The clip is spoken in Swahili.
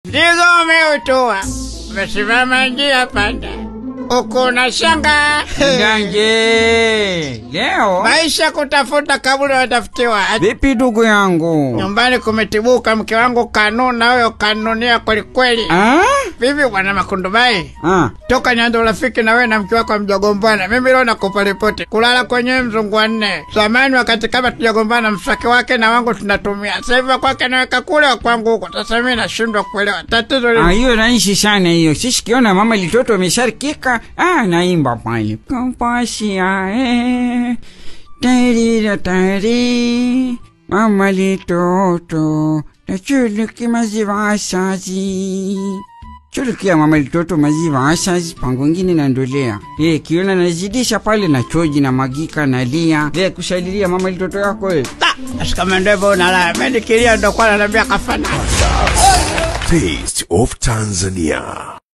Mzigo umeutua, umesimama njia panda, uko na shanga Ganje, leo maisha kutafuta kaburi watafutiwa. Ati vipi ndugu yangu? Nyumbani kumetibuka, mke wangu kanuna huyo kanunia kwelikweli. Ah? Vipi bwana Makundubai, Ah. toka nianze urafiki na wewe na mke wako mjagombana, mimi leo nakupa ripoti. Kulala kwenyewe mzungu wa nne. Zamani wakati kama tujagombana, mswaki wake na wangu tunatumia. Sasa hivi wa kwake naweka kule, wa kwangu huko. Sasa mimi nashindwa kuelewa tatizo Ah, lini. hiyo rahisi sana hiyo. Sisi kiona mama litoto amesharikika, ah, naimba pale. Kampasia eh. Tarira tari. Mama litoto. Nachuluki maziwa asazi. Chulukia mama litoto maziwa asazi pango ngine nandolea. Eh, kiona nazidisha pale na choji na magika na lia. Eh, kushalilia mama litoto yako eh. Kama ndio hivyo unalala, mimi nikilia ndo kwa ananiambia kafana. Taste of Tanzania.